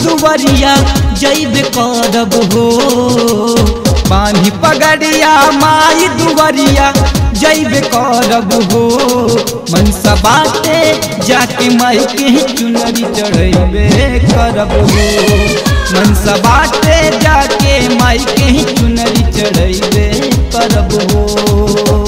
दुवरिया जैब करब हो पानी पगड़िया माई दुवरिया जैब करब हो मनसा बाटे जाके माई के चुनरी चढ़ैबे करब हो मनसा बाटे जाके माई के चुनरी चढ़ैबे करब हो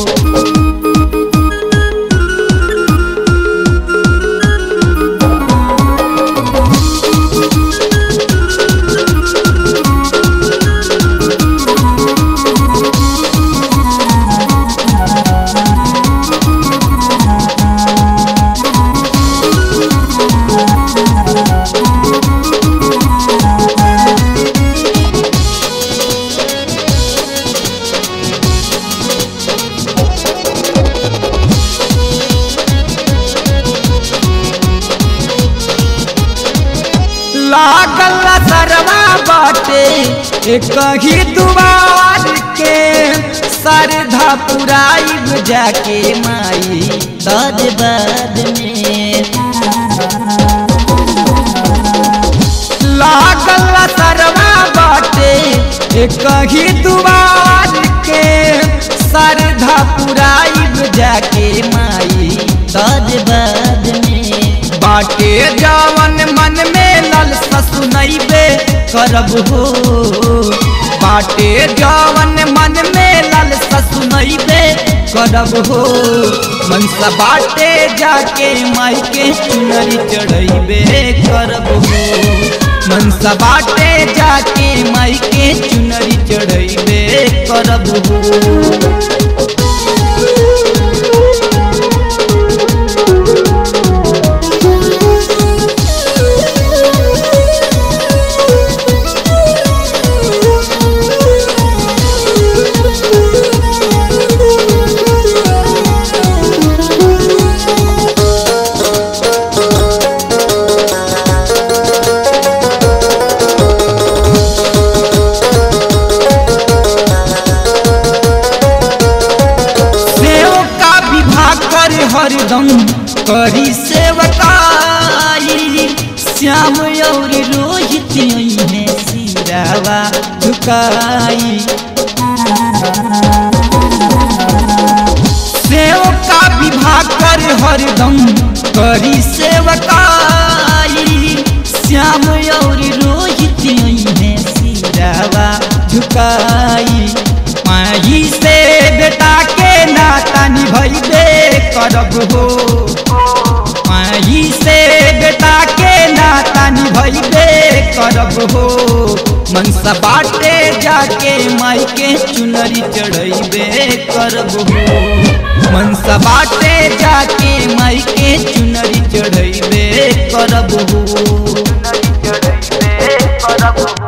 लागल सरवा बाटे एक ही दुआर के सरधा पुराइब जाके माई दज बाद में लागल सरवा बाटे एक ही दुआर के सरधा पुराइब जाके माई दज बाद में बाटे जवन मन में ललसा सुनैबे करब हो बाटे जवन मन में ललसा सुनैबे करब हो मनसा बाटे जाके माई के चुनरी चढ़ैबे करब हो मनसा बाटे जाके माई के चुनरी चढ़ैबे करब हो सेव का विभाग कर हरदम करी सेवकाई श्याम और रोहित में सिरावा झुकाई सेव का विभाग कर हरदम करी सेवकाई श्याम और रोहित में सिरावा झुकाई माही से बेटा के नाता निभैबे करब हो माही से बेटा के नाता निभैबे करब हो मनसा बाटे जाके माई के चुनरी चढ़ैबे करब हो मनसा बाटे जाके माई के चुनरी चढ़ैबे करब हो चढ़ैबे करब